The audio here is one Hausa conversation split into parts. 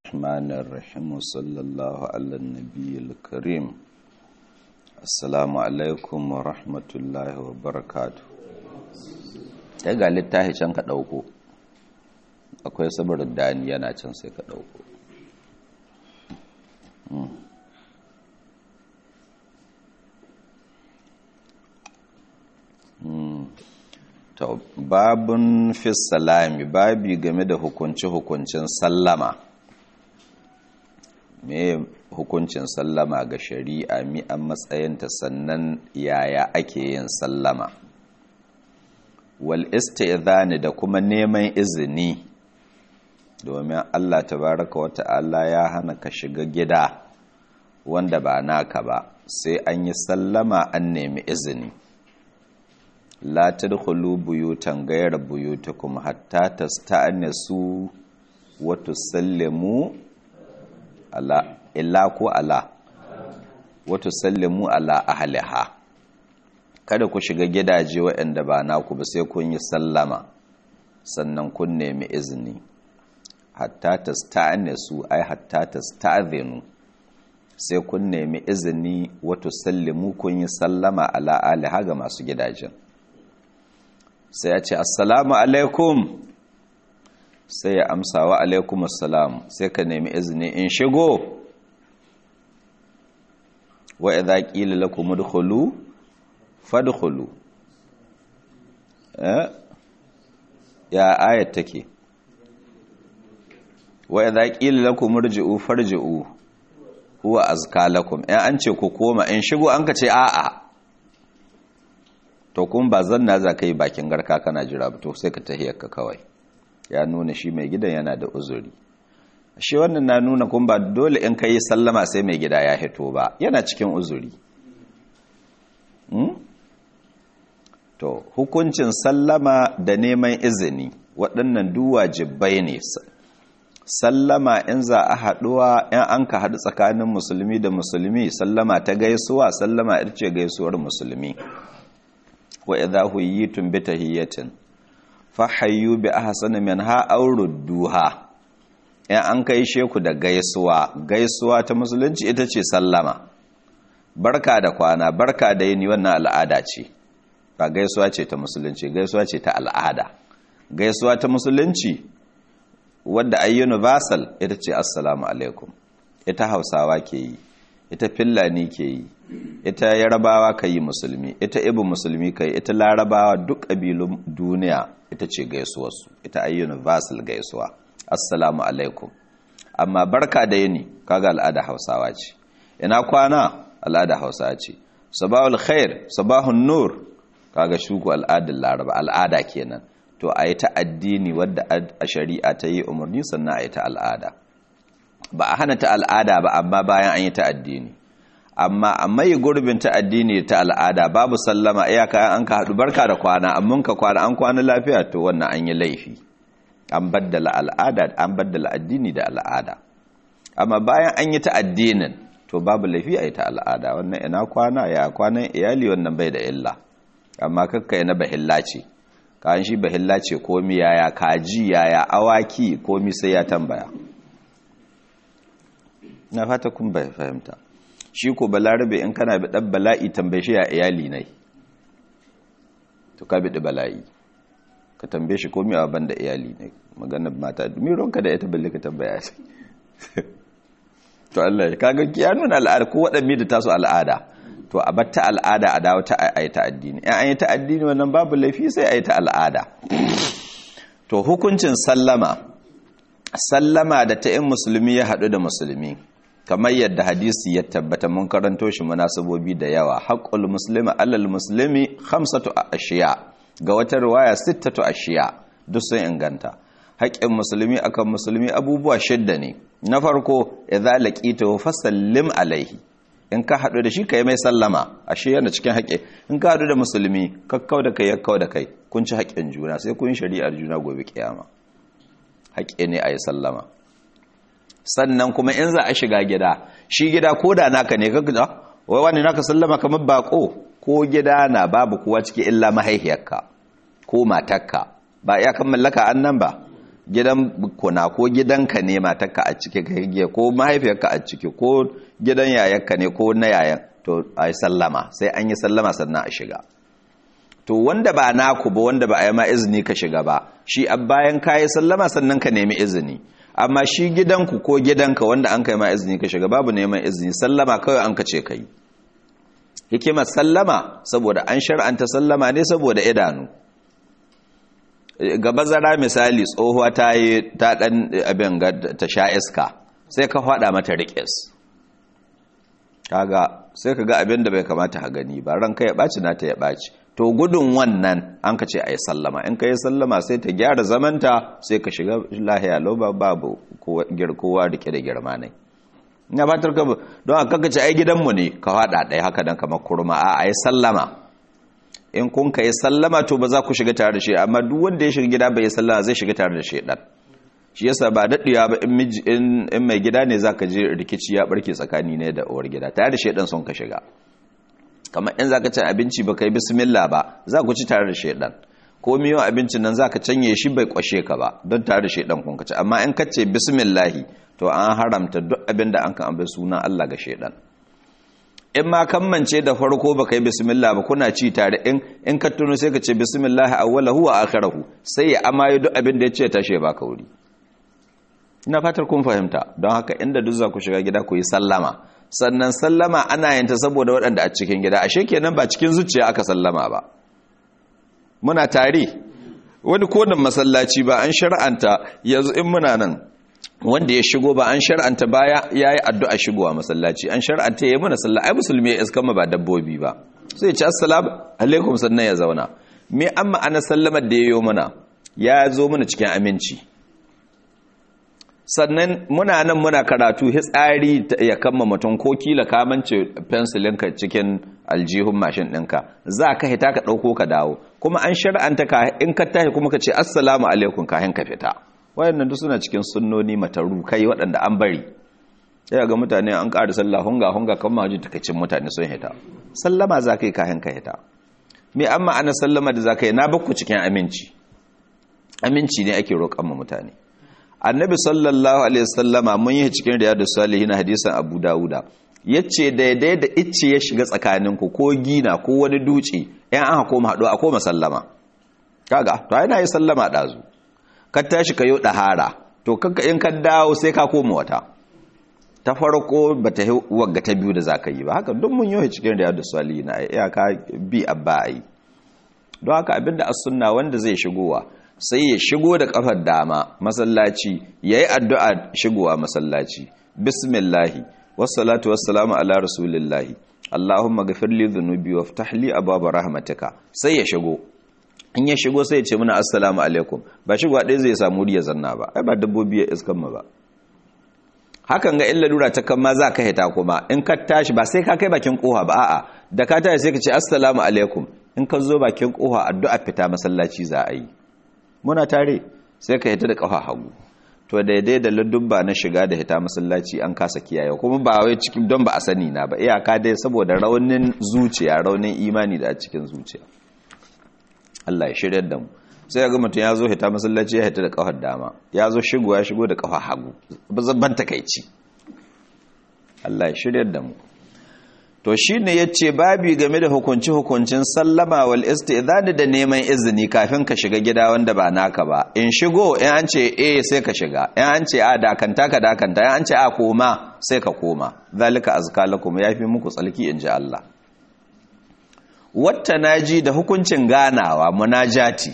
الرحمن الرحيم وصلى الله على النبي الكريم السلام عليكم ورحمة الله وبركاته ta ga littafi can ka ɗauko akwai saboda dani yana can sai ka ɗauko to babun fi salami babi game da hukunci-hukuncin sallama me hukuncin sallama ga shari'a mi an matsayinta sannan yaya ake yin sallama wal isti'zani da kuma neman izini domin Allah tabaraka wa ta'ala ya hana ka shiga gida wanda ba naka ba sai an yi sallama an nemi izini la tadkhulu buyutan ghayra buyutikum hatta tasta'nisu wa tusallimu ala illa ku ala wa tusallimu ala ahliha kada ku shiga gidaje waɗanda ba naku ba sai kun yi sallama sannan kun nemi izini hatta tasta'nisu ai hatta tasta'zinu sai kun nemi izini wa tusallimu kun yi sallama ala ahliha ga masu gidajen sai ya ce assalamu alaikum sai ya amsa wa alaikum assalam sai ka nemi izini in shigo wa idza qila lakum udkhulu fadkhulu eh ya ayat take wa idza qila lakum irji'u farji'u huwa azka lakum in an ce ku koma in shigo an ka ce a'a to kun ba zanna za ka yi bakin garka kana jira ba to sai ka tahiyarka kawai ya nuna shi mai gidan yana da uzuri shi wannan na nuna kun ba dole in ka yi sallama sai mai gida ya hito ba yana cikin uzuri to hukuncin sallama da neman izini waɗannan duwajibai ne sallama in za a haɗuwa in an ka haɗu tsakanin musulmi da musulmi sallama ta gaisuwa sallama ita ce gaisuwar musulmi wa idha huyitum bi tahiyatin fahayyu bi ahsani minha aw rudduha in an kai sheku da gaisuwa gaisuwa ta musulunci ita ce sallama barka da kwana barka da yini wannan al'ada ce ba gaisuwa ce ta musulunci gaisuwa ce ta al'ada gaisuwa ta musulunci wadda ay universal ita ce assalamu alaikum ita hausawa ke yi ita fillani ke yi ita yarabawa ka yi musulmi ita ibu musulmi ka yi ita larabawa duk ƙabilun duniya ita ce gaisuwarsu ita a universal gaisuwa assalamu alaikum amma barka da yini kaga al'ada hausawa ce ina kwana al'ada hausawa ce sabahul khair sabahun nur kaga shuku al'adar laraba al'ada kenan to a yi ta addini wadda a shari'a ta yi umarni sannan a yi ta al'ada ba a hana ta al'ada ba amma bayan an yi ta addini amma a mai gurbin ta addini ta al'ada babu sallama iyaka an ka haɗu barka da kwana amma ka kwana an kwana lafiya to wannan an yi laifi an baddala al'ada an baddala addini da al'ada amma bayan an yi ta addinin to babu laifi a yi ta al'ada wannan ina kwana ya kwanan iyali wannan bai da illa amma kakka na bahilla ce kan shi bahilla ce komi yaya kaji yaya awaki komi sai ya tambaya na fata kun bai fahimta shi ko balarabe in kana bi dan bala'i tambaye shi ya iyali ne to ka bi bala'i ka tambaye shi komai a banda iyali ne maganar mata miron ka da ita balle ka tambaya shi to Allah kaga ya nuna al'ada ko wadanne da tasu al'ada to a batta al'ada a dawo ta ayi addini in an yi ta addini wannan babu laifi sai ayi ta al'ada to hukuncin sallama sallama da ta in musulmi ya haɗu da musulmi kamar yadda hadisi ya tabbata mun karanto shi munasabobi da yawa haqqul muslimi alal muslimi khamsatu ashiya ga wata riwaya sittatu ashiya duk sun inganta haƙƙin musulmi akan musulmi abubuwa shidda ne na farko idza laqitahu fasallim alaihi in ka haɗu da shi kai mai sallama ashe yana cikin haƙƙi in ka haɗu da musulmi kakkau da kai yakkau da kai kun ci haƙƙin juna sai kun shari'ar juna gobe kiyama haƙƙi ne a yi sallama sannan kuma in za a shiga gida shi gida ko da naka ne ka gida wai wani naka sallama kamar bako ko gida na babu kuwa ciki illa mahaihiyarka ko matarka ba ya kan mallaka annan ba gidan kuna ko gidanka ne matarka a ciki ka ko mahaifiyarka a ciki ko gidan yayarka ne ko na yayan to a yi sallama sai an yi sallama sannan a shiga to wanda ba naku ba wanda ba a yi ma izini ka shiga ba shi a bayan ka yi sallama sannan ka nemi izini amma shi gidanku ko gidanka wanda an kai ma izini ka shiga babu neman izini sallama kawai an ka ce ka yi hikimar sallama saboda an shar'anta sallama ne saboda idanu gaba zara misali tsohuwa ta yi ta dan abin ta sha iska sai ka faɗa mata riƙes kaga sai ka ga abin da bai kamata ha gani ba ranka ya ɓaci na ta ya ɓaci to gudun wannan an ka ce a yi sallama in ka yi sallama sai ta gyara zamanta sai ka shiga lahiya lau babu kowa rike da girma ne ina fatar ka don a kaka ce ai gidanmu ne ka faɗa ɗaya haka dan kamar kurma a a yi sallama in kun ka yi sallama to ba za ku shiga tare da shi amma duk wanda ya shiga gida bai yi sallama zai shiga tare da shi ɗan shi yasa ba daɗewa ba in mai gida ne za ka je rikici ya ɓarke tsakani ne da uwar gida tare da shi ɗan son ka shiga kamar in za ka ci abinci ba ka yi bismillah ba za ku ci tare da shi ɗan ko miyo abincin nan za ka canye shi bai kwashe ka ba don tare da shi ɗan kun ka ci amma in ka ce bismillahi to an haramta duk abin da an kan abin sunan Allah ga shaidan in ma kammance da farko baka yi bismillah ba kuna ci tare in in ka tuno sai ka ce bismillah awwalahu wa akhirahu sai ya amaye duk abin da ya ce tashe ba wuri. ina fatar kun fahimta don haka inda duk za ku shiga gida ku yi sallama sannan sallama ana yin ta saboda waɗanda a cikin gida ashe kenan ba cikin zuciya aka sallama ba muna tare wani kodan masallaci ba an shar'anta yanzu in muna nan wanda ya shigo ba an shar'anta baya ya yi addu'a shigowa masallaci an shar'anta ya yi mana sallah ai musulmi ya iskan ba dabbobi ba sai ce assalamu alaikum sannan ya zauna me an ma'ana sallamar da ya yi mana ya zo mana cikin aminci sannan muna nan muna karatu hitsari ya kama mutum ko kila kamance fensilinka cikin aljihun mashin ɗinka za ka hita ka ɗauko ka dawo kuma an shar'anta ka in ka tashi kuma ka ce assalamu alaikum kahin ka fita wayannan duk suna cikin sunnoni mataru kai waɗanda an bari sai ga mutane an ƙara sallah hunga hunga kan maji takacin mutane sun hita sallama za ka yi kayan ka hita me an ma'ana sallama da za ka yi na bakku cikin aminci aminci ne ake roƙon mu mutane annabi sallallahu alaihi wasallama mun yi cikin riyadu salihin hadisan abu dawuda yace daidai da icce ya shiga tsakaninku ko gina ko wani duci yan aka koma haɗu a koma sallama kaga to ai na yi sallama ɗazu ka tashi ka yi ɗahara to kanka in ka dawo sai ka koma wata ta farko ba ta wagga ta biyu da za ka yi ba haka duk mun yi cikin riyadu salihin na iyaka bi abba a yi don haka abinda as sunna wanda zai shigowa sai ya shigo da kafar dama masallaci yayi addu'a shigowa masallaci bismillahi wassalatu wassalamu ala rasulillahi allahumma ghafir li dhunubi waftah li abwaab rahmatika sai ya shigo in ya shigo sai ya ce muna assalamu alaikum ba shigo ɗaya zai samu riya zanna ba ai ba dabbobi ya iskan ma ba hakan ga illa lura ta kan ma za ka hita kuma in ka tashi ba sai ka kai bakin koha ba a'a da ka tashi sai ka ce assalamu alaikum in ka zo bakin koha addu'a fita masallaci za a yi muna tare sai ka hita da kafa hagu to daidai da ladubba na shiga da hita masallaci an kasa kiyaye kuma ba wai cikin don ba a sani na ba iyaka dai saboda raunin zuciya raunin imani da a cikin zuciya Allah ya shirya da mu sai ga mutum ya zo hita masallaci ya hita da kafar dama ya zo shigo ya shigo da kafa hagu ban takaici Allah ya shirya da mu to shi ne ya ce babi game da hukunci-hukuncin sallama wal istidani da neman izini kafin ka shiga gida wanda ba naka ba in shigo in an ce eh sai ka shiga in an ce a dakanta ka dakanta in an ce a koma sai ka koma zalika azka lakum yafi muku tsalki in ji Allah wata naji da hukuncin ganawa munajati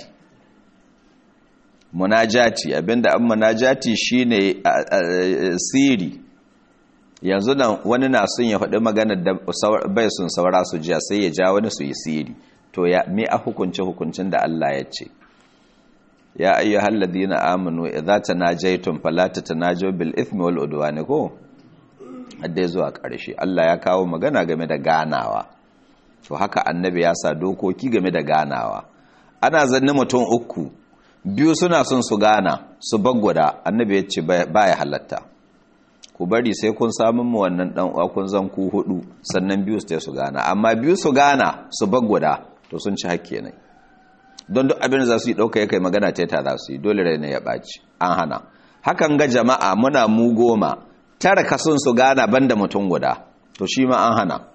munajati abinda an munajati shine siri yanzu nan wani na sun ya faɗi maganar da bai sun saura su jiya sai ya ja wani su yi siri to ya me a hukunce hukuncin da Allah ya ce ya ayyuhal ladina amanu idza tanajaytum fala tatanajaw bil ithmi wal udwani ko hadda zuwa ƙarshe Allah ya kawo magana game da ganawa to haka annabi ya sa dokoki game da ganawa ana zanne mutum uku biyu suna son su gana su bagwada annabi ya ce baya halatta ku bari sai kun samun mu wannan dan uwa kun zan ku hudu sannan biyu su su gana amma biyu su gana su bagwada to sun ci hakke ne don duk abin da za su yi ɗauka ya kai magana ta ta za su yi dole rai ya ɓaci an hana hakan ga jama'a muna mu goma tara kasun su gana banda mutum guda to shi ma an hana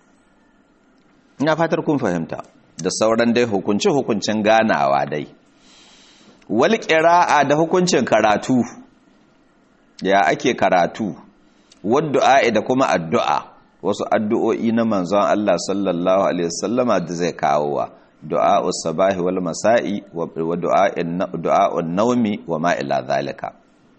ina fatar kun fahimta da sauran dai hukunci hukuncin ganawa dai wal qira'a da hukuncin karatu ya ake karatu waddu'a da kuma addu'a wasu addu'o'i na manzon Allah sallallahu alaihi wasallama da zai kawo wa du'a'us sabahi wal masa'i wa du'a'in du'a'un naumi wa ma ila zalika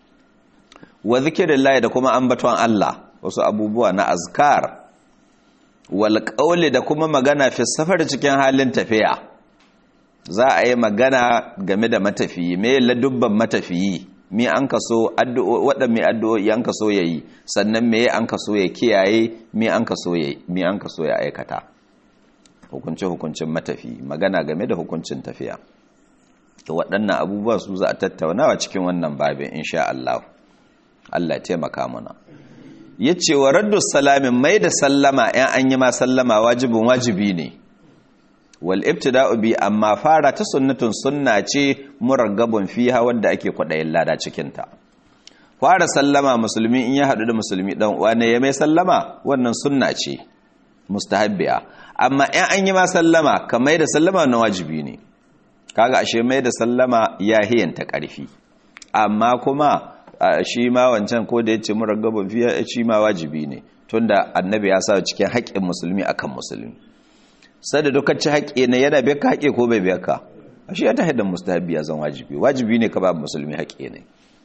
wa zikrillah da kuma ambaton Allah wasu abubuwa na azkar wal qawli da kuma magana fi safar cikin halin tafiya za a yi magana game da matafiyi me ladubban matafiyi mi an kaso waɗanne addu'o'i an kaso ya yi sannan me an kaso ya kiyaye mi an kaso ya mi an kaso ya aikata hukunce hukuncin matafi magana game da hukuncin tafiya to waɗannan abubuwa su za a tattaunawa cikin wannan babin insha Allah Allah ya taimaka mana yace wa raddu salamin mai da sallama in an yi ma sallama wajibin wajibi ne wal ibtida'u bi amma fara ta sunnatun sunna ce muraggabun fiha wanda ake kwadayin lada cikin ta fara sallama musulmi in ya hadu da musulmi dan uwa ne ya mai sallama wannan sunna ce mustahabbiya amma in an yi ma sallama kamar da sallama na wajibi ne kaga ashe mai da sallama ya hiyanta karfi amma kuma shi ma wancan ko da yace muraggabun fiha shi ma wajibi ne tunda annabi ya sa cikin haƙƙin musulmi akan musulmi sai da dukkan ci haƙƙi ne yana biya ka haƙƙi ko bai biya ka ashe ya tahi da mustahabi ya zan wajibi wajibi ne ka ba musulmi haƙƙi ne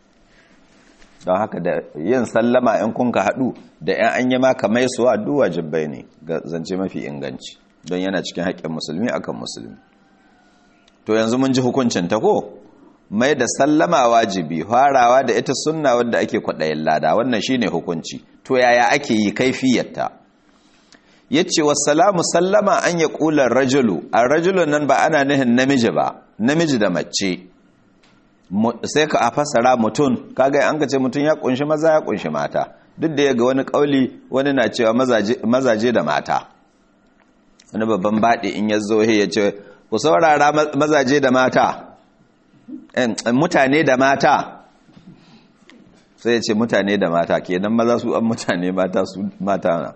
don haka da yin sallama in kun ka haɗu da ‘yan an yi maka mai suwa duk wajibai ne ga zance mafi inganci don yana cikin haƙƙin musulmi akan musulmi to yanzu mun ji hukuncin ta ko mai da sallama wajibi farawa da ita sunna wadda ake kwaɗayin lada wannan shine hukunci to yaya ake yi kaifiyarta ya ce wasalamu sallama an ya ƙular rajulu a rajulun nan ba ana nihin namiji ba namiji da mace sai ka a fasara mutum kaga an ka ce mutum ya kunshi maza ya kunshi mata duk da ya ga wani ƙauli wani na cewa mazaje da mata wani babban baɗi in ya zo ya ce ku saurara mazaje da mata mutane da mata sai ya ce mutane da mata kenan maza su an mutane mata su mata na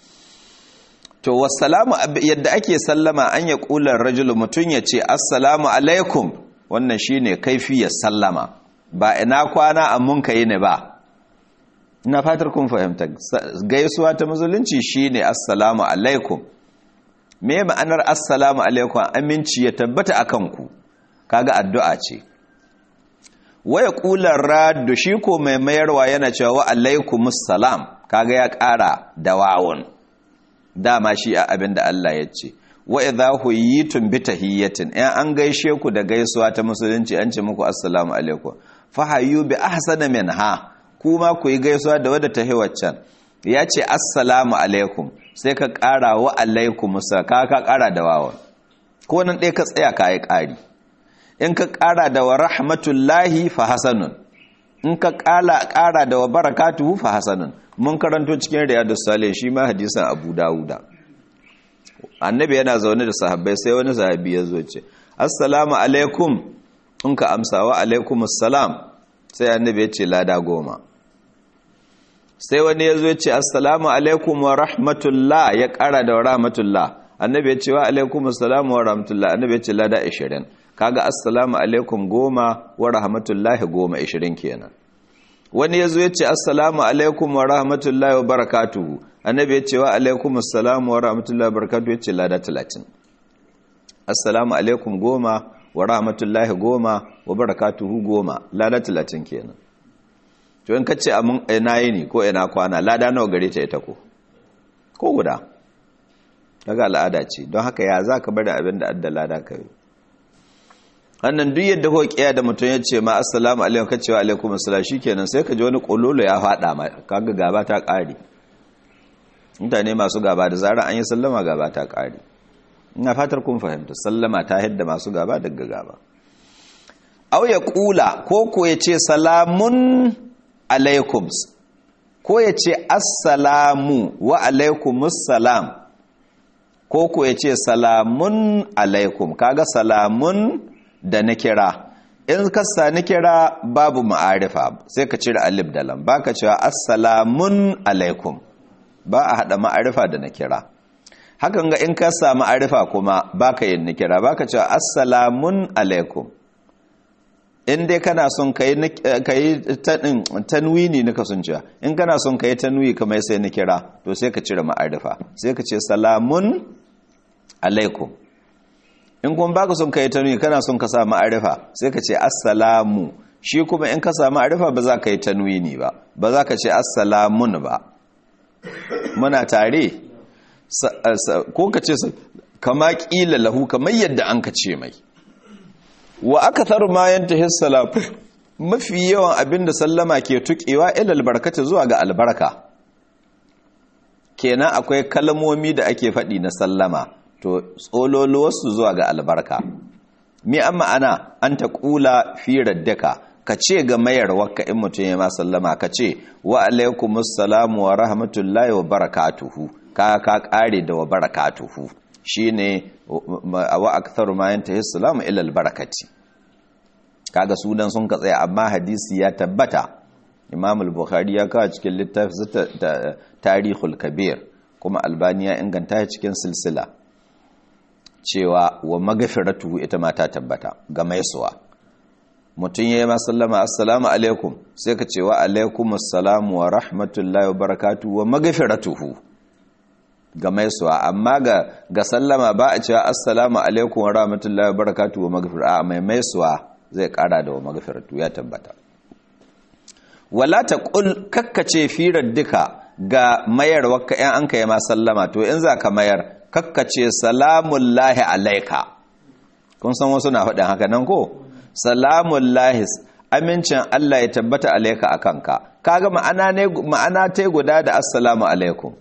to wassalamu yadda ake sallama an ya kular rajulu mutum ya ce assalamu alaikum wannan shine kaifiyar sallama ba ina kwana an mun kai ne ba ina fatar kun fahimta gaisuwa ta musulunci shine assalamu alaikum me ma'anar assalamu alaikum aminci ya tabbata akan ku kaga addu'a ce waya kular raddu shi ko mai mayarwa yana cewa wa alaikumus salam kaga ya ƙara da wawun dama shi a abin da Allah ya ce wa idha huyitum bi tahiyyatin in an gaishe ku da gaisuwa ta musulunci an ce muku assalamu alaikum fa hayyu bi ahsana minha kuma ku yi gaisuwa da wadda tahi waccan ya ce assalamu alaikum sai ka ƙara wa alaikum ka ka ƙara da wawan ko nan ɗaya ka tsaya ka yi ƙari in ka ƙara da wa rahmatullahi fa hasanun in ka ƙara da wa barakatuhu fa hasanun mun karanto cikin riyadus salih shi ma hadisan abu dawuda annabi yana zaune da sahabbai sai wani sahabi ya zo ce assalamu alaikum in ka amsa wa alaikum assalam sai annabi ya ce lada goma sai wani ya zo ya ce assalamu alaikum wa rahmatullah ya ƙara da wa rahmatullah annabi ya ce wa alaikum assalamu wa rahmatullah annabi ya ce lada 20 kaga assalamu alaikum goma wa rahmatullahi goma 20 kenan wani ya zo ya ce assalamu alaikum wa rahmatullahi wa barakatuhu annabi ya ce wa alaikum assalamu wa rahmatullahi wa barakatuhu ya ce lada 30 assalamu alaikum goma wa rahmatullahi goma wa barakatuhu goma lada 30 kenan to in ka ce amin ina yini ko ina kwana lada nawa gare ta ita ko ko guda daga al'ada ce don haka ya za ka bari abin da adda lada ka yi wannan duk yadda ko kiya da mutum ya ce ma assalamu alaikum ka cewa alaikum assalam shikenan sai ka ji wani kololo ya fada ma kaga gaba ta kare mutane masu gaba da zarar an yi sallama gaba ta kare ina fatar kun fahimta sallama ta hidda masu gaba daga gaba aw ya kula ko ko ya ce salamun alaikum ko ya ce assalamu wa alaikumus salam ko ku ya ce salamun alaikum kaga salamun da na kira in ka sa ni kira babu ma'arifa sai ka cire alif da lam baka cewa assalamun alaikum ba a hada ma'arifa da na kira hakan ga in ka sa ma'arifa kuma baka yin ni kira baka cewa assalamun alaikum in dai kana son ka yi tanwini nika sun cewa in kana son ka yi tanwi kamar sai na kira to sai ka cire ma'arifa sai ka ce salamun alaikum in kuma baka son ka yi tanwi kana son ka sa ma'arifa sai ka ce assalamu shi kuma in ka sa ma'arifa ba za ka yi tanwini ba ba za ka ce assalamun ba muna tare ko ka ce kama ƙila lahu kamar yadda an ka ce mai wa aka taru ma yanta hissalam mafi yawan abinda sallama ke tukewa ilal barkata zuwa ga albarka kenan akwai kalmomi da ake faɗi na sallama to tsololuwarsu zuwa ga albarka mi an ma'ana an ta ƙula fi raddaka ka ce ga mayar wakka in mutum ya ma sallama ka ce wa alaikumussalamu wa rahmatullahi wa barakatuhu ka ka ƙare da wa barakatuhu shine wa aktharu ma yantahi salamu ila albarakati kaga sunan sun ka tsaya amma hadisi ya tabbata Imam al-Bukhari ya kawo cikin littafin Tarihul Kabir kuma Albani ya inganta shi cikin silsila cewa wa magfiratu ita ma ta tabbata ga maisuwa mutum yayi ma sallama assalamu alaikum sai ka ce wa alaikumus salamu wa rahmatullahi wa barakatuhu wa magfiratuhu ga maisuwa amma ga ga sallama ba a cewa assalamu alaikum wa rahmatullahi wa barakatuhu wa maghfiratu a mai maisuwa zai kara da wa maghfiratu ya tabbata wala taqul kakkace firar duka ga mayar wakka yan an kai ma sallama to in za ka mayar kakkace salamun lahi alaika kun san wasu na faɗin haka nan ko salamun lahi amincin Allah ya tabbata alaika akan ka kaga ma'ana ne ma'ana tai guda da assalamu alaikum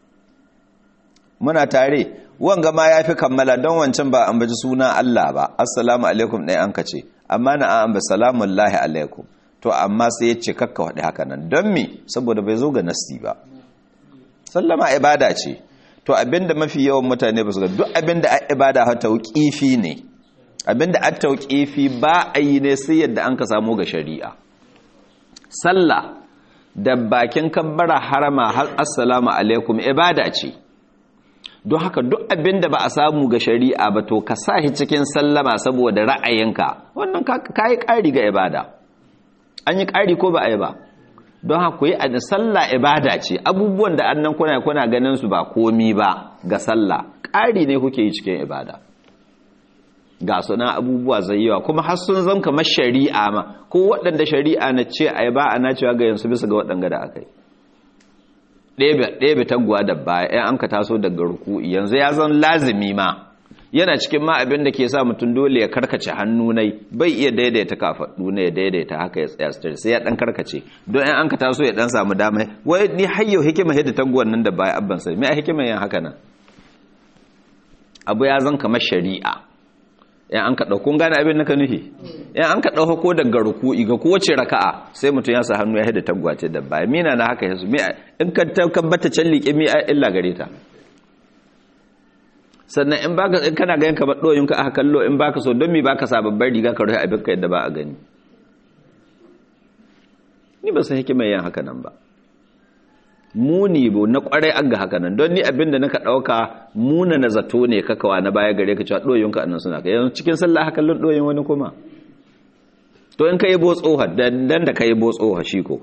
muna tare wanga ma ya fi kammala don wancan ba an baji suna Allah ba assalamu alaikum ɗaya an kace amma na an amba salamun lahi alaikum to amma sai ya ce kakka waɗi haka nan don me saboda bai zo ga nasti ba sallama ibada ce to abinda mafi yawan mutane ba su ga duk abinda a ibada ha tauƙifi ne abinda a tauƙifi ba a yi ne sai yadda an ka samu ga shari'a sallah da bakin kabbara harama har assalamu alaikum ibada ce don haka duk abin da ba a samu ga shari'a ba to ka sa shi cikin sallama saboda ra'ayinka wannan ka yi ƙari ga ibada an yi ƙari ko ba a yi ba don haka ku yi a sallah ibada ce abubuwan da annan kuna kuna ganin su ba komi ba ga sallah ƙari ne kuke yi cikin ibada ga suna abubuwa zai yawa kuma har sun zan kamar shari'a ma ko waɗanda shari'a na ce a yi ba a na cewa ga yansu bisa ga waɗanda da aka yi ɗebe taguwa da baya ‘yan an ka taso daga ruku yanzu ya zan lazimi ma yana cikin ma abin da ke sa mutum dole ya karkace hannu nai bai iya daidaita kafaɗu ne ya daidaita haka ya tsaya stari sai ya ɗan karkace don ‘yan an ka taso ya ɗan samu dama wai ni hayyau hikima hidda taguwan nan da baya abban sai mai hikima yin haka nan abu ya zan kamar shari'a ‘yan an ka ɗauko gane abin naka nufi ‘yan an ka ɗauko ko daga ruku'i ga kowace raka'a sai mutum ya sa hannu ya haida tagwace da baya mina na haka yasu in ka tabbata can liƙe mi a illa gare ta sannan in baka in kana ganin kamar ɗoyin ka aka kallo in baka so don mi baka sa babbar riga ka rufe abin ka yadda ba a gani ni ba san hikimar yin haka nan ba muni bo na kwarai an ga haka nan don ni abin da naka ɗauka muna na zato ne kakawa na baya gare ka cewa ɗoyinka annan suna ka yanzu cikin sallah haka kallon ɗoyin wani kuma to in ka yi botsoha dan da ka yi botsoha shi ko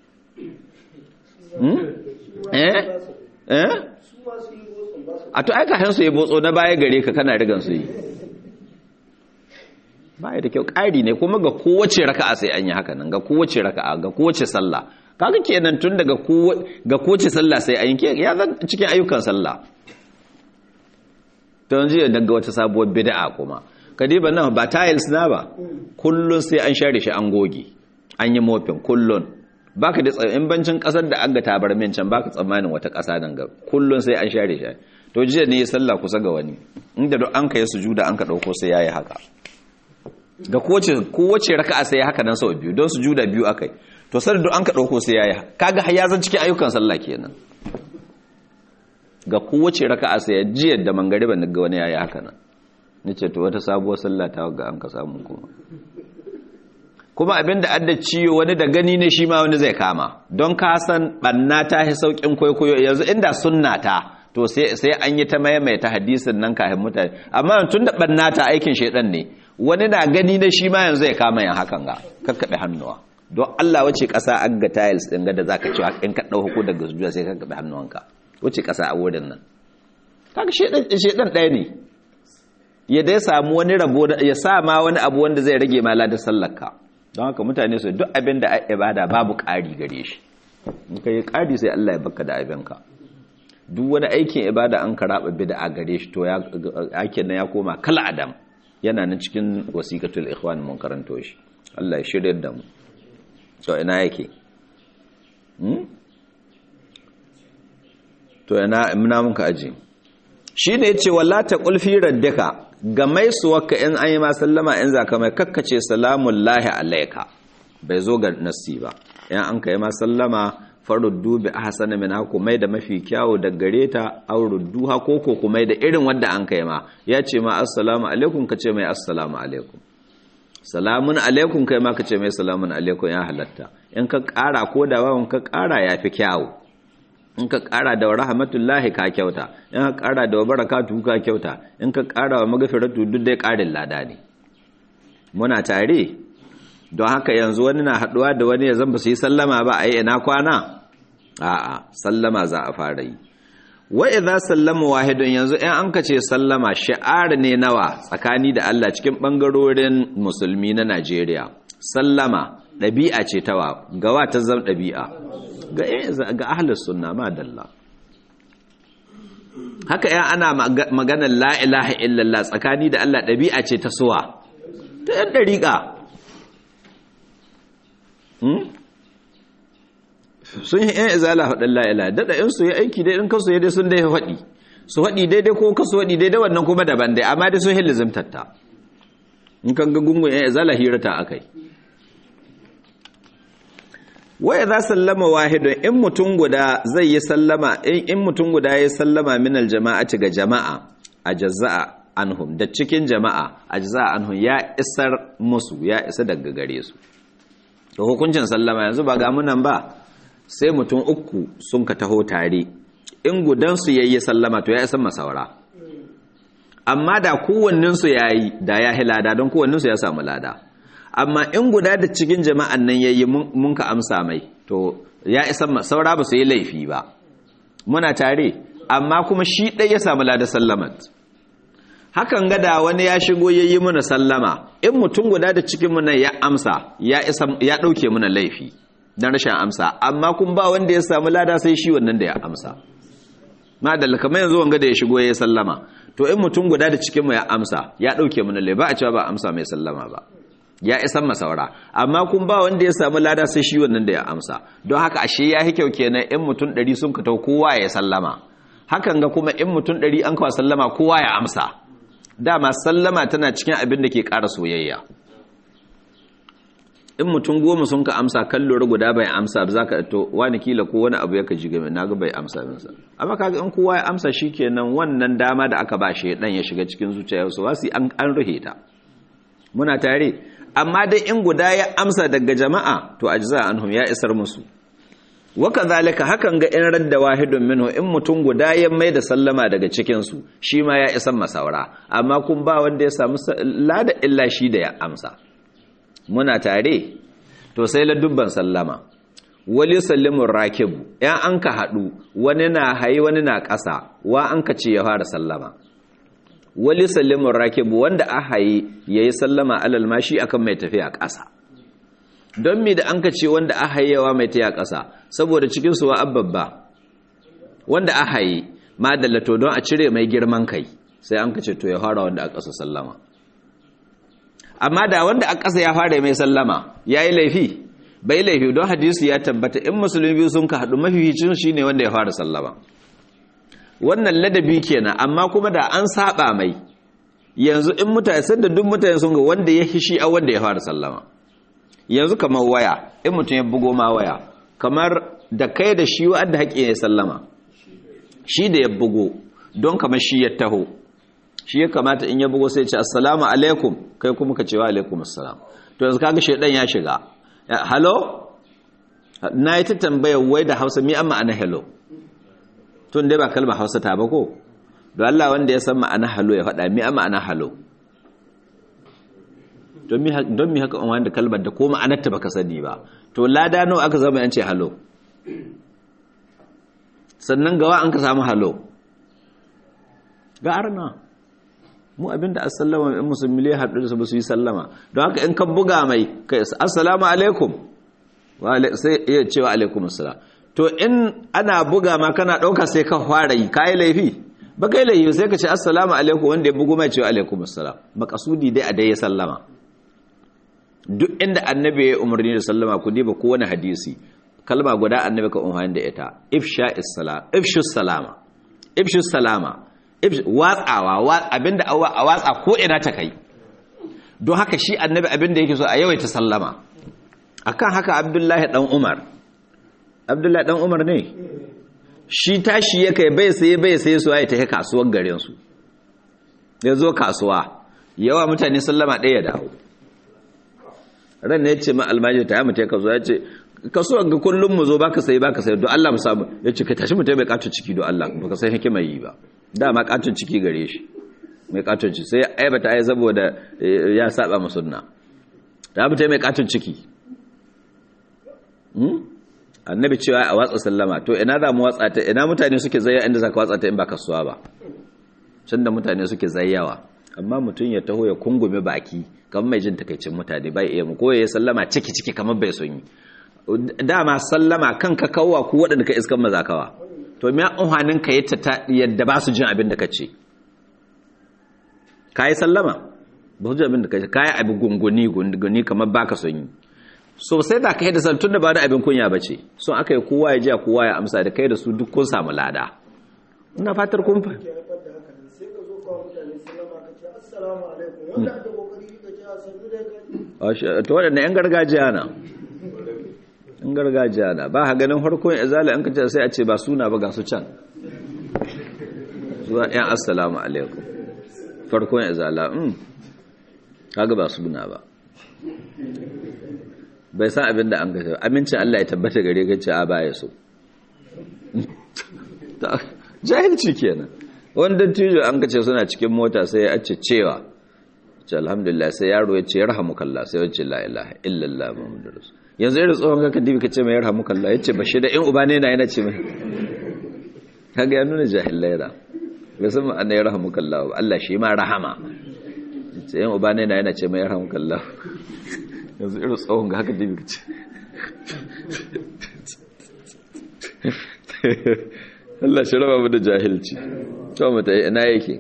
eh eh a to aika hansu yi botso na baya gare ka kana rigan su yi baya da kyau ƙari ne kuma ga kowace raka'a sai an yi haka nan ga kowace raka'a ga kowace sallah kaga kenan tun daga ga kowace sallah sai an yi ya zan cikin ayyukan sallah to yanzu daga wata sabuwar bid'a kuma kadiba nan ba tiles na ba kullun sai an share shi an goge an yi mofin kullun baka da in bancin kasar da aga tabarmin can baka tsammanin wata kasa nan ga kullun sai an share shi to jiya ne sallah kusa ga wani inda duk an kai sujuda an ka dauko sai yayi haka ga kowace kowace raka'a sai haka nan sau biyu don sujuda biyu akai to sai duk an ka dauko sai yayi kaga har ya zan cikin ayyukan sallah kenan ga kowace raka'a sai jiyar da mangariba ga wani yayi haka nan nace to wata sabuwar sallah ta ga an ka samu kuma kuma abinda adda ciyo wani da gani ne shi ma wani zai kama don ka san banna ta hi saukin kwaikwayo yanzu inda sunna ta to sai sai an yi ta maimaita hadisin nan kafin mutane amma tun da banna ta aikin shedan ne wani na gani ne shi ma yanzu ya kama yan hakan ga kakkabe hannuwa don Allah wace kasa an ga tiles din ga da zaka cewa in ka dauko daga sujuda sai ka kakkabe hannuwanka wace kasa a wurin nan kaga shedan shedan ɗaya ne ya dai samu wani rabo ya sa ma wani abu wanda zai rage ma ladan sallarka don haka mutane su duk abin da ibada babu ƙari gare shi in ka yi ƙari sai Allah ya baka da abinka duk wani aikin ibada an karaba bid'a gare shi to ya aikin nan ya koma kala adam yana nan cikin wasiqatul ikhwan mun karanto shi Allah ya shirye da mu to ina yake hmm to ina muna muka aje shine yace walla ta qulfi raddaka ga mai suwaka in an yi ma sallama in zaka mai kakkace salamun lahi alaika bai zo ga nasi ba in an kai ma sallama faruddu bi ahsana min haku mai da mafi kyawu da gare ta aw rudduha ko ko kuma da irin wanda an kai ma ya ce ma assalamu alaikum kace mai assalamu alaikum salamun alaikum kai ma kace mai salamun alaikum ya halatta in ka ƙara ko da wawan ka ƙara yafi kyawu in ka ƙara da rahmatullahi ka kyauta in ka ƙara da barakatu ka kyauta in ka ƙara wa magfiratu duk dai ƙarin lada ne muna tare don haka yanzu wani na haɗuwa da wani ya zamba su yi sallama ba a yi ina kwana a'a sallama za a fara yi wa idza sallama wahidun yanzu in an kace sallama shi'ar ne nawa tsakani da Allah cikin bangarorin musulmi na Najeriya sallama ɗabi'a ce tawa gawa ta zama ɗabi'a ga ahlus sunna ma dalla haka yan ana maganar la ilaha illallah tsakani da Allah ɗabi'a ce ta suwa ta yan dariƙa sun yi yan izala faɗin la ilaha daɗa in su yi aiki dai in kasu dai sun dai faɗi su faɗi daidai ko kasu faɗi daidai wannan kuma daban dai amma dai sun hilli zimtatta in kan ga gungun yan izala hirata akai waya za sallama wahidun in mutum guda zai yi sallama in mutum guda ya sallama min aljama'ati ga jama'a a jaza'a anhum da cikin jama'a a jaza'a anhum ya isar musu ya isa daga gare su da hukuncin sallama yanzu ba ga munan ba sai mutum uku sun ka taho tare in gudansu ya yi sallama to ya isa masaura amma da kowanninsu ya yi da ya lada don kowanninsu ya samu lada amma in guda da cikin jama'an nan yayi mun ka amsa mai to ya isa saura ba su yi laifi ba muna tare amma kuma shi ɗai ya samu lada sallamat hakan gada wani ya shigo yayi muna sallama in mutum guda da cikin mu nan ya amsa ya isa ya dauke muna laifi dan rashin amsa amma kun ba wanda ya samu lada sai shi wannan da ya amsa madalla kamar yanzu wanga da ya shigo yayi sallama to in mutum guda da cikin mu ya amsa ya dauke muna laifi ba a cewa ba amsa mai sallama ba ya isan masaura amma kun ba wanda ya samu lada sai shi wannan da ya amsa don haka ashe ya kyau kenan in mutum ɗari sun katau kowa ya sallama hakan ga kuma in mutum ɗari an kawo sallama kowa ya amsa dama sallama tana cikin abin da ke ƙara soyayya in mutum goma sun ka amsa kan lura guda bai amsa ba za ka to wani kila ko wani abu ya ka ji game na ga bai amsa minsa amma kaga in kowa ya amsa shi kenan wannan dama da aka ba shi dan ya shiga cikin zuciyarsu wasu an ruhe ta muna tare amma dai in guda ya amsa daga jama'a to ajza anhum ya isar musu waka zalika hakan ga in radda wahidun minhu in mutum guda ya mai da sallama daga cikin su shi ma ya isar masaura amma kun ba wanda ya samu lada illa shi da ya amsa muna tare to sai la dubban sallama wali sallimun rakibu yan an ka haɗu wani na hayi wani na ƙasa wa an ka ce ya fara sallama wali sallimun rakibu wanda a haye ya yi sallama alal mashi akan mai tafiya ƙasa don mi da an ka ce wanda a hayewa mai tafiya ƙasa saboda cikinsu wa abbabba wanda a haye ma dallato don a cire mai girman kai sai an ka ce to ya fara wanda a ƙasa sallama amma da wanda a ƙasa ya fara mai sallama ya yi laifi bai laifi don hadisi ya tabbata in musulmi biyu sun ka haɗu mafificin shi ne wanda ya fara sallama wannan ladabi kenan amma kuma da an saba mai yanzu in mutane sanda duk mutane sun ga wanda ya hishi a wanda ya fara sallama yanzu kamar waya in mutum ya bugo ma waya kamar da kai da shi wa'adda haƙƙi ya sallama shi da ya bugo don kamar shi ya taho shi ya kamata in ya bugo sai ce assalamu alaikum kai kuma ka ce wa alaikum assalam to yanzu kaga shedan ya shiga hello na yi ta tambaya wai da hausa mi an ma'ana hello tun dai ba kalmar hausa ta ba ko don Allah wanda ya san ma'ana hello ya faɗa mi an ma'ana hello don mi haka wanda kalmar da ko ma'anarta baka sani ba to lada nawa aka zama yance hello sannan gawa an ka samu hello ga arna mu abinda assalamu in musulmi ya haɗu da su ba su yi sallama don haka in kan buga mai kai assalamu alaikum sai iya cewa alaikum assalam to in ana buga ma kana ɗauka sai ka fara yi kayi laifi ba kai laifi sai ka ce assalamu alaikum wanda ya bugu mai cewa alaikum assalam makasudi dai a dai ya sallama duk inda annabi ya umarni da sallama ku diba kowane hadisi kalma guda annabi ka umarni da ita ifsha issalam ifshus salama ifshus salama watsawa abinda a watsa ko ina ta kai don haka shi annabi abinda yake so a yawaita sallama akan haka abdullahi dan umar abdullahi dan umar ne shi tashi ya kai bai sai bai sai su ya tafi kasuwar garin su ya zo kasuwa yawa mutane sallama ɗaya dawo ran ne ya ce ma almajiri ta yi mutai ka zo ya ce kasuwar ga kullum mu zo baka sai baka sai don Allah mu samu ya ce ka tashi mutai bai kato ciki don Allah baka sai hikima yi ba dama katon ciki gare shi mai katon ciki sai aibata ai saboda ya saba ma sunna da mutai mai katon ciki annabi cewa a watsa sallama to ina za mu watsa ta ina mutane suke zayya inda zaka watsa ta in ba kasuwa ba can da mutane suke zayyawa amma mutum ya taho ya kungume baki kamar mai jin takaicin mutane bai iya mu ko ya sallama ciki ciki kamar bai son yi dama sallama kanka kawwa ku waɗanda ka iskan mazakawa to me unhanin ka yata ta yadda ba su jin abin da ka ce kai sallama ba su jin abin da ka ce kai abin gunguni gunguni kamar baka son yi so sai da kai da san tunda ba da abin kunya bace son aka yi kowa ya ji kowa ya amsa da kai da su duk kun samu lada ina fatar kun fa to waɗanda 'yan gargajiya na in gargajiya na ba ha ganin harkon izala an kace sai a ce ba suna ba ga su can zuwa yan assalamu alaikum farkon izala um kaga ba suna ba bai san abin da an kace amincin Allah ya tabbata gare ka ce a baya so jahilci kenan wanda tijo an kace suna cikin mota sai ya ce cewa ce alhamdulillah sai yaro ya ce yarhamukallah sai ya ce la ilaha illallah muhammadur rasul yanzu irin tsohon ka kadibi ka ce mai yarhamu kalla ya ce ba shi da in uba ne na yana ce mai kaga ya nuna jahilai da bai san ma'ana yarhamu kalla ba Allah shi ma rahama ce in uba ne na yana ce mai yarhamu kalla yanzu irin tsohon ga haka dibi ka ce Allah shi raba mu da jahilci to mu ta ina yake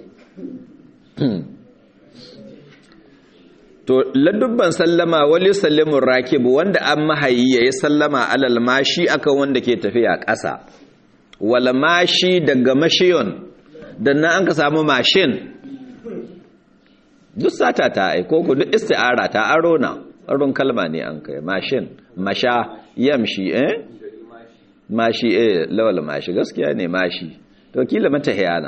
to ladubban sallama wali sallimun rakibu wanda an mahayi ya yi sallama alal mashi akan wanda ke tafiya ƙasa wala mashi daga mashiyon dan nan an ka samu mashin duk sata ta aiko ku duk isti'ara ta aro na aron kalma ne an kai mashin masha yamshi eh mashi eh lawal mashi gaskiya ne mashi to kila mata hiyana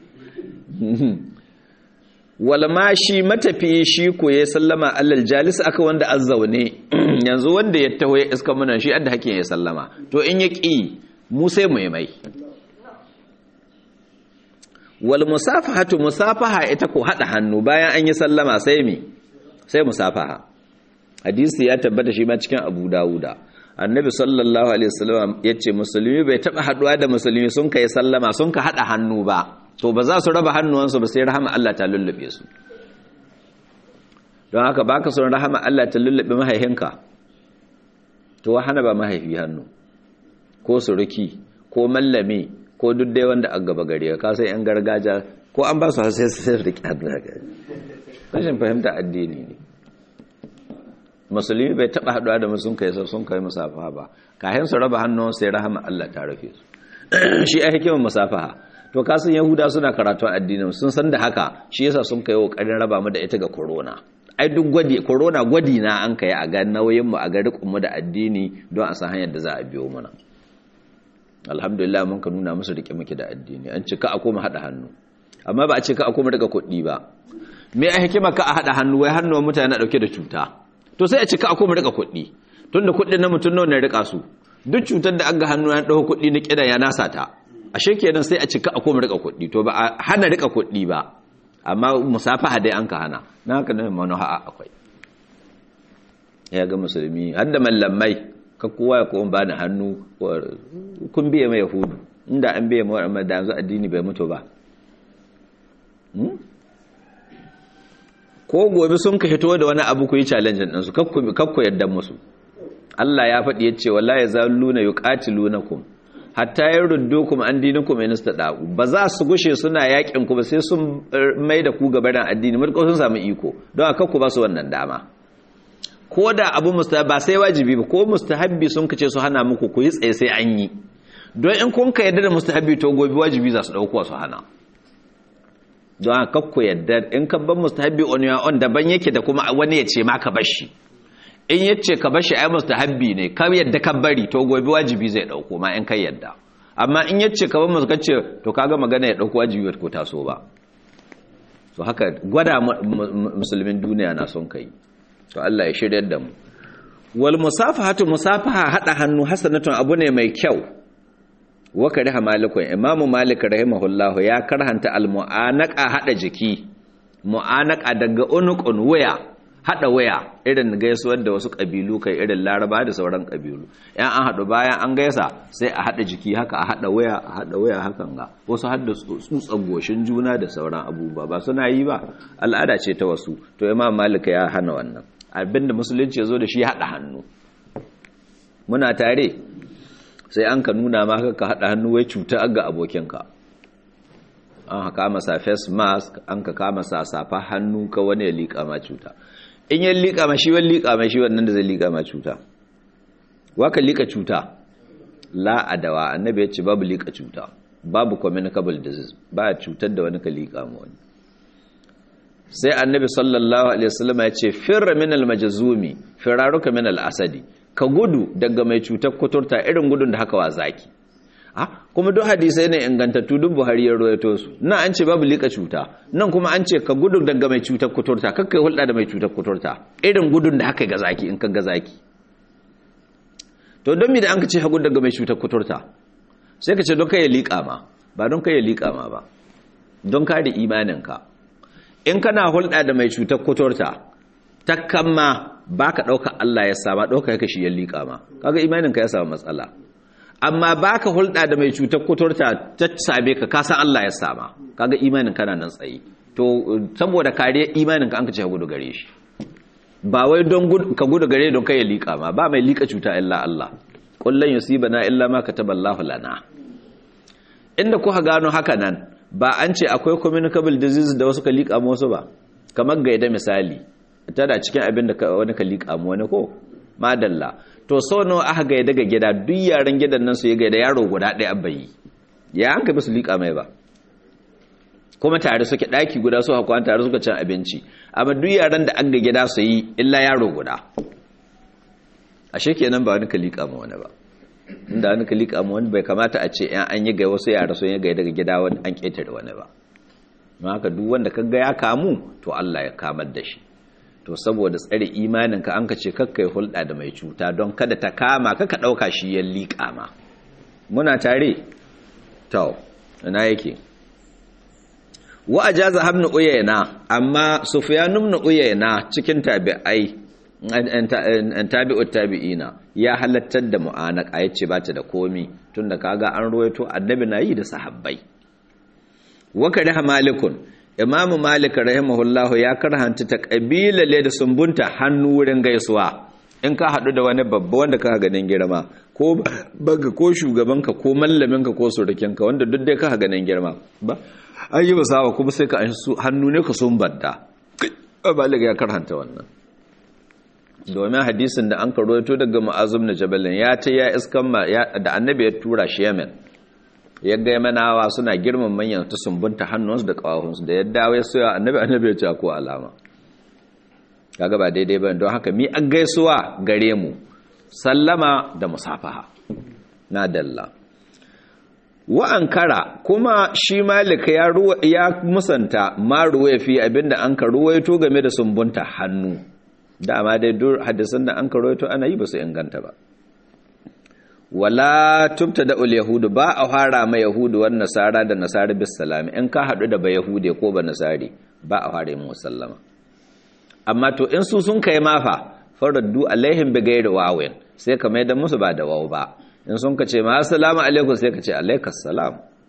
walmashi matafi shi ko ya sallama allal jalis aka wanda an zaune yanzu wanda ya taho ya iska munan shi adda hakin ya sallama to in ya ƙi mu sai mu yi mai wal musafahatu musafaha ita ko hada hannu bayan an yi sallama sai mi sai musafaha hadisi ya tabbata shi ma cikin Abu Dawuda annabi sallallahu alaihi wasallam yace musulmi bai taba haduwa da musulmi sun kai sallama sun ka hada hannu ba to ba za su raba hannuwansu ba sai rahama Allah ta lullube su don haka baka son rahama Allah ta lullube mahaihinka to hana ba mahaifi hannu ko suruki ko mallami ko duk dai wanda a gaba gare ka sai yan gargajiya ko an ba su sai sai rike hannu haka rashin fahimta addini ne musulmi bai taba haduwa da musun kai sun kai musafaha ba kayan su raba hannun sai rahama Allah ta rufe su shi a hikimar musafaha to kasan yahuda suna karatun addinin sun san da haka shi yasa sun kai kokarin raba mu da ita ga corona ai duk gwadi corona gwadi na an kai a ga nauyin mu a ga rikon mu da addini don a san hanyar da za a biyo mana alhamdulillah mun ka nuna musu rike muke da addini an ce ka a koma hada hannu amma ba a ce ka a koma daga kuɗi ba me a hikima ka a hada hannu wai hannuwan mutane na dauke da cuta to sai a ce ka a koma daga kuɗi tunda kuɗin na mutum nawa ne rika su duk cutar da an ga hannu ya dauko kuɗi na kidan ya nasa ta ashe kenan sai a ce ka a koma rika kuɗi to ba a hana rika kuɗi ba amma musafaha dai an ka hana na haka ne manoha akwai ya ga musulmi har da mallamai ka kowa ya kowa bani hannu kun biye mai yahudu inda an biye mai amma da yanzu addini bai mutu ba ko gobe sun ka hito da wani abu ku yi challenge ɗinsu kakku yadda musu Allah ya faɗi ya ce wallahi ya zaluna yuqatilunakum hatta yaruddukum an dinikum in istada'u ba za su gushe suna yakin ku ba sai sun mai da ku gaban addini mutkau sun samu iko don haka ku ba su wannan dama ko da abu mustahabi ba sai wajibi ba ko mustahabbi sun kace su hana muku ku yi tsaye sai an yi don in kun ka yadda da mustahabbi to gobe wajibi za su dauko su hana don haka ku yadda in ka ban mustahabbi on your own daban yake da kuma wani ya ce ma ka bar shi in yace ka bar shi ai mustahabbi ne ka yadda ka bari to gobe wajibi zai dauko ma in kai yadda amma in yace ka bar musu kace to kaga magana ya dauko wajibi ko taso ba so haka gwada musulmin duniya na son kai to Allah ya shiryar da mu wal musafahatu musafaha hada hannu hasanatun abu ne mai kyau wa kariha malikun imamu malik rahimahullahu ya karhanta al mu'anaka hada jiki mu'anaka daga unuqun waya hada waya irin gaisuwar da wasu kabilu kai irin laraba da sauran kabilu yan an hadu bayan an gaisa sai a hada jiki haka a hada waya a hada waya hakan ga wasu hadda tsutsan goshin juna da sauran abubuwa ba suna yi ba al'ada ce ta wasu to imam malik ya hana wannan abinda musulunci ya zo da shi haɗa hannu muna tare sai an ka nuna ma ka haɗa hannu wai cuta ga abokinka an ka kama sa face mask an ka kama sa safa hannu ka wani ya liƙa ma cuta in ya liƙa ma shi wani liƙa ma shi wannan da zai liƙa ma cuta waka liƙa cuta la adawa annabi ya ce babu liƙa cuta babu communicable disease ba cutar da wani ka liƙa ma wani sai annabi sallallahu alaihi wasallam ya ce firra min almajzumi firaruka min alasadi ka gudu daga mai cutar kuturta irin gudun da haka wa zaki ah kuma duk hadisai ne ingantattu duk Buhari ya rawaito su nan an ce babu lika cuta nan kuma an ce ka gudu daga mai cutar kuturta kakkai hulɗa da mai cutar kuturta irin gudun da haka ga zaki in ka ga zaki to don mi da an ka ce hagu daga mai cutar kuturta sai ka ce don kai ya liƙa ma ba don kai ya liƙa ma ba don kare imaninka in kana hulɗa da mai cutar kuturta takkan ma ba ka ɗauka Allah ya sama ɗauka ya kashi ya liƙa ma kaga imaninka ya samu matsala amma ba ka hulɗa da mai cutar kuturta ta same ka kasan Allah ya sama kaga imanin kana nan tsaye to saboda kariya imaninka an ka ce ka gudu gare shi ba wai don ka gudu gare don kai ya liƙa ma ba mai liƙa cuta illa Allah kullun yusibana illa ma kataballahu lana inda kuka gano haka nan ba an ce akwai communicable disease da wasu ka liƙa wasu ba kamar gaida misali tana cikin abin da wani ka liƙa mu wani ko madalla to sau nawa aka gaida ga gida duk yaran gidan nan su yi gaida yaro guda ɗaya abayi ya an ka bi su liƙa mai ba kuma tare suke ɗaki guda su hakuwa tare suka cin abinci amma duk yaran da an ga gida su yi illa yaro guda ashe kenan ba wani ka liƙa ma wani ba inda wani ka liƙa ma wani bai kamata a ce yan an yi gai wasu yara sun yi gai daga gida wani an ƙetare wani ba don haka duk wanda ka ga ya kamu to Allah ya kamar da shi to saboda tsare imaninka an ka ce kakkai hulɗa da mai cuta don kada ta kama kaka ɗauka shi ya liƙa ma muna tare to ina yake wa ajaza habnu uyayna amma sufyan ibn uyayna cikin tabi'ai an tabi'ut tabi'ina ya halattar da mu'anaka yace bata da komi tunda kaga an ruwaito annabi nayi da sahabbai wa kariha malikun imam malik rahimahullah ya karhanta ta kabila le da sumbunta hannu wurin gaisuwa in ka hadu da wani babba wanda ka ganin girma ko baga ko shugabanka ko mallaminka ko surukinka wanda duk dai ka ganin girma ba an yi basawa kuma sai ka hannu ne ka sumbanta malik ya karhanta wannan domin hadisin da an karoto daga ma'azum na jabalin ya ta ya iskan da annabi ya tura shi yamen ya ga yamanawa suna girman manyan ta sumbunta hannunsu da ƙawahunsu da ya dawo ya soya annabi annabi ya ce ko alama kaga ba daidai ba don haka mi an gaisuwa gare mu sallama da musafaha na dalla wa ankara kuma shi malik ya ya musanta ma ruwaya fi abinda an ka ruwaito game da sumbunta hannu dama dai dur hadisan da an ka ruwaito ana yi ba su inganta ba wala tubta da ul yahudu ba a fara ma yahudu wan nasara da nasara bis salami in ka hadu da ba yahude ko ba nasari ba a fara mu sallama amma to in su sun kai mafa faraddu alaihim bi ghairi wawin sai ka mai da musu ba da waw ba in sun ka ce ma assalamu alaikum sai ka ce alaikas salam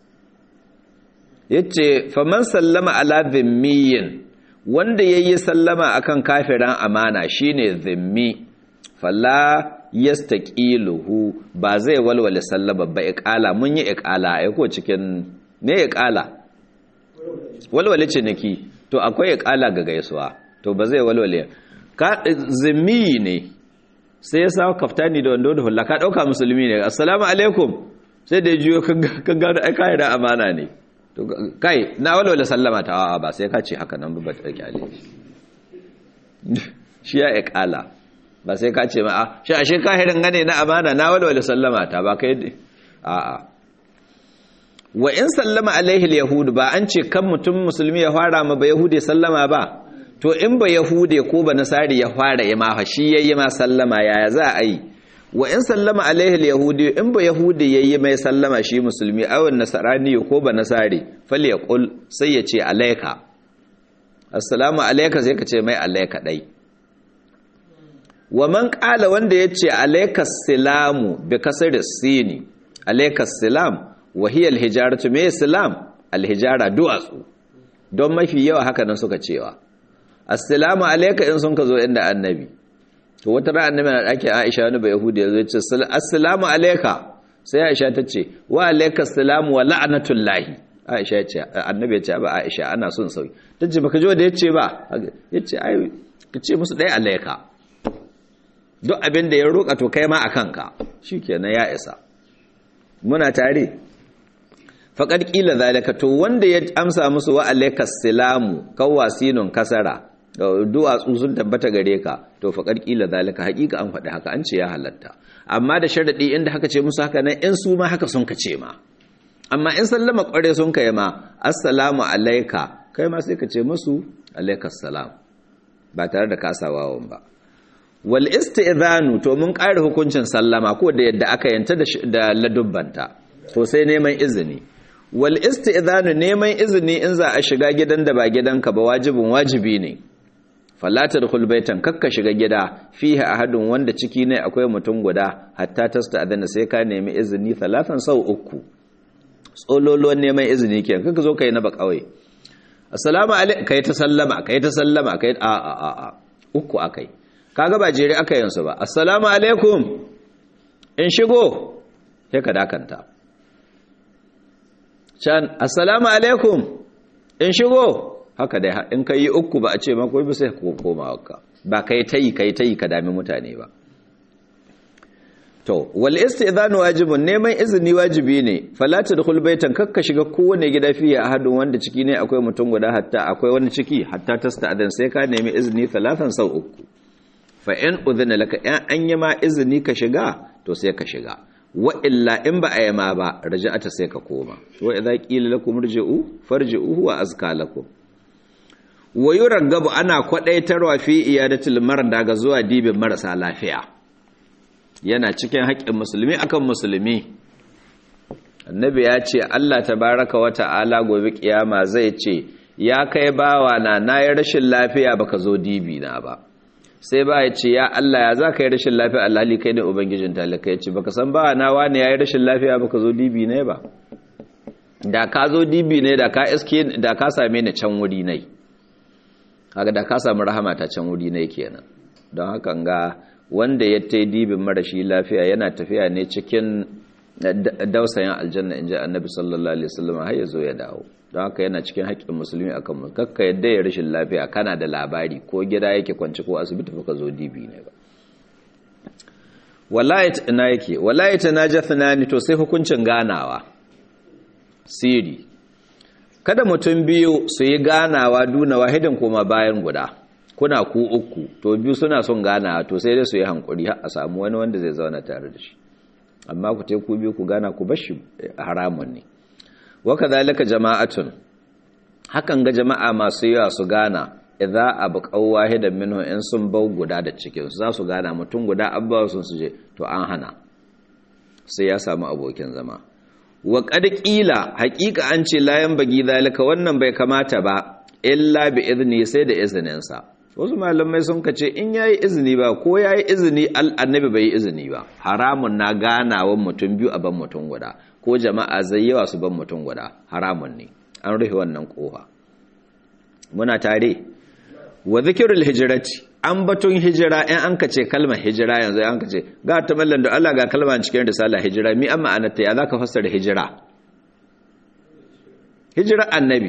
yace faman sallama ala dhimmiyin wanda yayi sallama akan kafiran amana shine dhimmi falla yastaqiluhu ba zai walwale sallaba ba iqala mun yi iqala ai ko cikin me iqala walwale ciniki to akwai iqala ga gaisuwa to ba zai walwale ka zimmi ne sai ya sawo kaftani da wando da hulla ka dauka musulmi ne assalamu alaikum sai da jiyo ka gano ai kai da amana ne to kai na walwala sallama ta a'a ba sai ka ce haka nan ba ta kyale shi ya iqala ba sai ka ce ma a shi ashe kahirin gane na amana na walwala sallama ta ba kai a'a wa in sallama alaihi alyahud ba an ce kan mutum musulmi ya fara ma ba yahudi sallama ba to in ba yahude ko ba nasari ya fara ya ma shi yayi ma sallama yaya za a yi wa in sallama alaihi alyahudi in ba yahudi yayi mai sallama shi musulmi aw nasarani ko ba nasari falyaqul sai ya ce alayka assalamu alayka sai ka ce mai alayka dai wa man qala wanda yace alayka salamu bi kasri sini alayka salam wa hiya alhijaratu me salam alhijara du'atsu don mafi yawa haka nan suka cewa assalamu alayka in sun ka zo inda annabi to wata ran annabi na dake Aisha wani ba yahudi ya zo ce assalamu alayka sai Aisha ta ce wa alayka assalamu wa la'natullahi Aisha ce annabi ya ce ba Aisha ana son sauki tace baka ji wanda yace ba yace ai kace musu dai alayka duk abin da ya roƙa to kai ma akan ka shikenan ya isa muna tare faqad qila zalika to wanda ya amsa musu wa alayka assalamu kawasinun kasara duwatsu sun tabbata gare ka to faƙar ƙila zalika haƙiƙa an faɗi haka an ce ya halatta amma da sharaɗi inda haka ce musu haka nan in su ma haka sun ka ce ma amma in sallama ƙware sun ka yi ma assalamu alaika kai ma sai ka ce musu alaikas salam ba tare da kasawawan ba wal isti'zanu to mun ƙara hukuncin sallama ko da yadda aka yanta da ladubbanta to sai neman izini wal isti'zanu neman izini in za a shiga gidan da ba gidanka ba wajibin wajibi ne falatar hulbaitan kakka shiga gida fihe ahadun wanda ciki ne akwai mutum guda hatta tasta adana sai ka nemi izini talatan sau uku tsololuwan neman izini ke kakka zo kai na ba kawai assalamu alaikum kai ta sallama kai ta sallama kai a a a a uku akai kaga ba jere aka yansu ba assalamu alaikum in shigo sai ka dakanta can assalamu alaikum in shigo haka dai in ka yi uku ba a ce mako ba sai ko koma haka ba kai tayi kai tayi ka dami mutane ba to wal istidhanu wajibun neman izini wajibi ne fala tadkhul baitan kakka shiga kowane gida fiye ahadun wanda ciki ne akwai mutum guda hatta akwai wani ciki hatta tasta'dan sai ka nemi izini talatan sau uku fa in udhina laka in an yi ma izini ka shiga to sai ka shiga wa illa in ba a yi ma ba raja'ata sai ka koma wa idza qila lakum irji'u farji'u huwa azka lakum wa yuraggabu ana kwadaitarwa fi iyadatul marda ga zuwa dibin marasa lafiya yana cikin haƙƙin musulmi akan musulmi annabi ya ce Allah tabaraka wa ta'ala gobe kiyama zai ce ya kai bawa na nayi rashin lafiya baka zo dibi na ba sai ba ya ce ya Allah ya za ka yi rashin lafiya alhali kai ne ubangijin talaka ya ce baka san bawa na wani ya yi rashin lafiya baka zo dibi ne ba da ka zo dibi ne da ka iske da ka same ni can wuri ne haka da ka samu rahama ta can wuri ne kenan don haka ga wanda ya ta dibin marashi lafiya yana tafiya ne cikin dausayin aljanna in ji annabi sallallahu alaihi wasallam har ya zo ya dawo don haka yana cikin haƙƙin musulmi akan mu kakka yadda ya rashin lafiya kana da labari ko gida yake kwanci ko asibiti fa ka zo dibi ne ba wallahi ina yake wallahi tanajathna to sai hukuncin ganawa siri kada mutum biyu su yi ganawa duna wahidin kuma bayan guda kuna ku uku to biyu suna son ganawa to sai dai su yi hankuri har a samu wani wanda zai zauna tare da shi amma ku teku biyu ku gana ku bashi haramun ne wa kadhalika jama'atun hakan ga jama'a masu yawa su gana idza abqaw wahidan minhu in sun bau guda da cikin su za su gana mutum guda abba sun su je to an hana sai ya samu abokin zama wa qad qila haqiqa an ce layan bagi zalika wannan bai kamata ba illa bi izni sai da izinin sa wasu malamai sun kace in yayi izini ba ko yayi izini annabi bai yi izini ba haramun na ganawan mutum biyu a ban mutum guda ko jama'a zai yawa su ban mutum guda haramun ne an rufe wannan kofa muna tare wa zikirul hijrati an batun hijira in an kace kalmar hijira yanzu an kace ga ta mallan da Allah ga kalmar cikin risala hijira mi amma anata ya zaka fassara hijira hijira annabi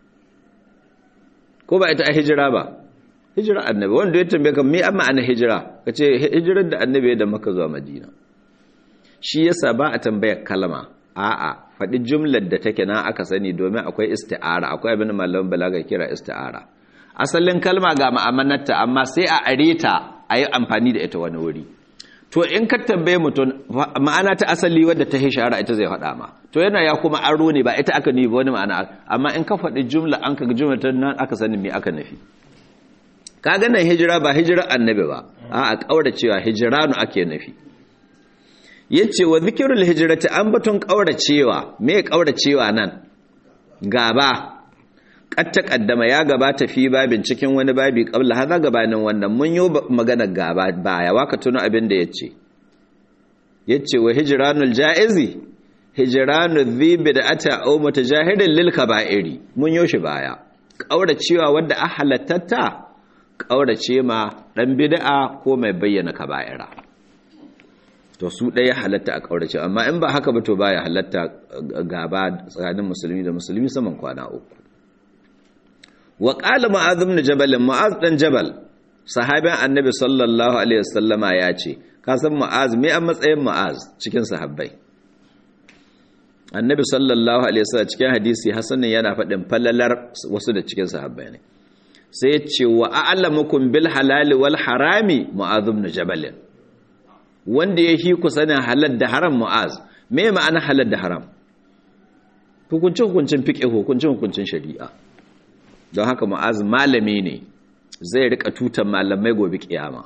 ko ba ita a hijira ba hijira annabi wanda ya tambaye ka mi amma ana hijira kace hijirar da annabi ya da maka zuwa madina shi yasa ba a tambayar kalma a'a faɗi jumlar da take na aka sani domin akwai isti'ara akwai abin da malamin balaga kira isti'ara asalin kalma ga ma'amanarta amma sai a areta a yi amfani da ita wani wuri to in ka tambaye mutum ma'ana ta asali wadda ta hishara ita zai faɗa ma to yana ya kuma aro ne ba ita aka nufi ba wani ma'ana amma in ka faɗi jumla an ka jumla ta nan aka sani me aka nufi ka ga nan hijira ba hijira annabi ba a a kaura cewa hijiranu ake nufi yace wa zikrul hijrati an batun kaura cewa me kaura cewa nan gaba katta kaddama ya gabata fi babin cikin wani babi kabla haza gabanin wannan mun yi magana gaba baya waka tuno abin da yace yace wa hijranul jaizi hijranul dhibi da ata aw mutajahidin lil kaba'iri mun yo shi baya kauracewa wanda a halattata kaurace ma dan bid'a ko mai bayyana kaba'ira to su ɗaya halatta a kaurace amma in ba haka ba to baya halatta gaba tsakanin musulmi da musulmi saman kwana uku wa ƙala ma'azum na jabalin ma'az ɗan jabal sahabin annabi sallallahu alaihi wasallama ya ce ka san ma'az me a matsayin ma'az cikin sahabbai annabi sallallahu alaihi wasallam cikin hadisi hasanin yana faɗin falalar wasu da cikin sahabbai ne sai ya ce wa a'lamukum bil halali wal harami mu'azum na jabalin wanda ya hi ku sanin halal da haram mu'az me ma'ana halal da haram hukuncin hukuncin fiqh hukuncin hukuncin shari'a don haka mu'az malami ne zai rika tutan malamai gobe kiyama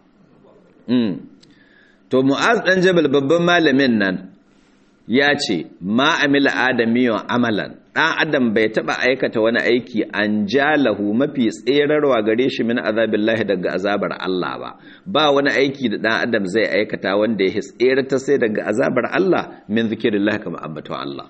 to mu'az dan jabal babban malamin nan ya ce ma amila adamiyon amalan dan adam bai taba aikata wani aiki an jalahu mafi tserarwa gare shi min azabillahi daga azabar Allah ba ba wani aiki da dan adam zai aikata wanda ya tserata sai daga azabar Allah min zikirillahi kama ambaton Allah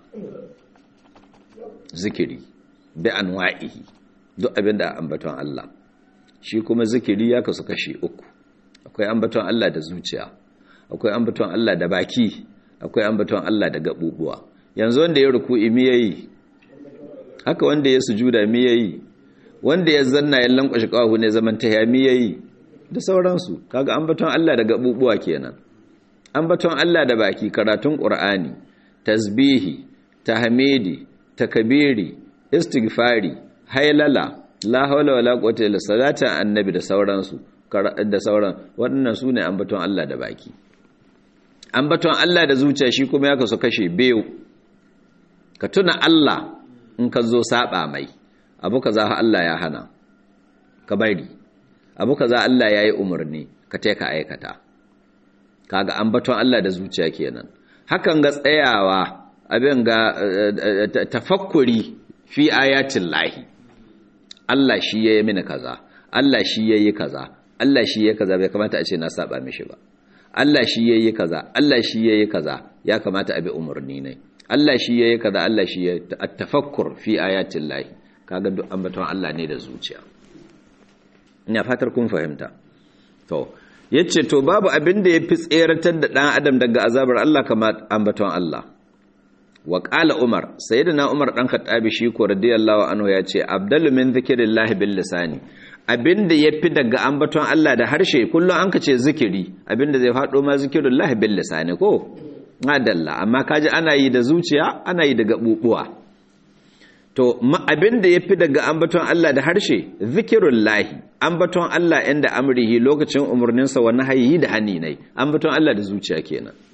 zikiri bi anwa'ihi duk abin da ambaton Allah shi kuma zikiri ya kasu kashi uku akwai ambaton Allah da zuciya akwai ambaton Allah da baki akwai ambaton Allah da gabubuwa yanzu wanda ya ruku'i mi yayi haka wanda ya sujuda mi yayi wanda ya zanna ya lankwashi kawahu ne zaman tahiya mi yayi da sauransu kaga ambaton Allah da gabubuwa kenan ambaton Allah da baki karatun Qur'ani tasbihi tahmidi takbiri istighfari hailala la hawla wala quwwata illa salata annabi da sauransu da sauran waɗannan su ne ambaton Allah da baki ambaton Allah da zuciya shi kuma ya kasu kashe biyu ka tuna Allah in ka zo saba mai abu kaza Allah ya hana ka bari abu kaza Allah ya yi umarni ka te ka aikata kaga ambaton Allah da zuciya kenan hakan ga tsayawa abin ga tafakkuri fi ayatin lahi Allah shi ya yi mini kaza Allah shi ya yi kaza Allah shi ya kaza bai kamata a ce na saba mishi ba Allah shi ya yi kaza Allah shi ya yi kaza ya kamata a bi umarni ne Allah shi ya yi kaza Allah shi ya tafakkur fi ayatin lahi kaga duk ambaton Allah ne da zuciya ina fatar kun fahimta to yace to babu abin da yafi tseratar da dan adam daga azabar Allah kamar ambaton Allah wa qala umar sayyidina umar dan khattabi shi ko radiyallahu anhu yace abdalu min zikrillahi bil lisani abinda yafi daga ambaton Allah da harshe kullum an kace zikiri abinda zai fado ma zikrullahi bil lisani ko adalla amma kaji ana yi da zuciya ana yi da gabubuwa to abinda yafi daga ambaton Allah da harshe zikrullahi ambaton Allah inda amrihi lokacin umurninsa wa nahyi da hani ne ambaton Allah da zuciya kenan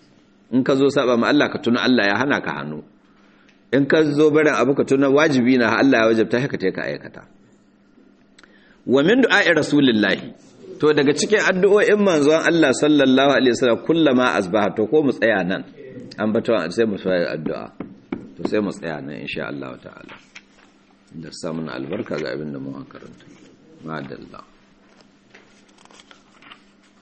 in ka zo saba ma Allah ka tuna Allah ya hana ka hannu in ka zo barin abu ka tuna wajibi na Allah ya wajabta haka ta ka aikata wa min du'a'i rasulillahi to daga cikin addu'o'in manzon Allah sallallahu alaihi wasallam kullama asbaha to ko mu tsaya nan an bato sai mu fara addu'a to sai mu tsaya nan insha Allah ta'ala da samun albarka ga abin da mu karanta madalla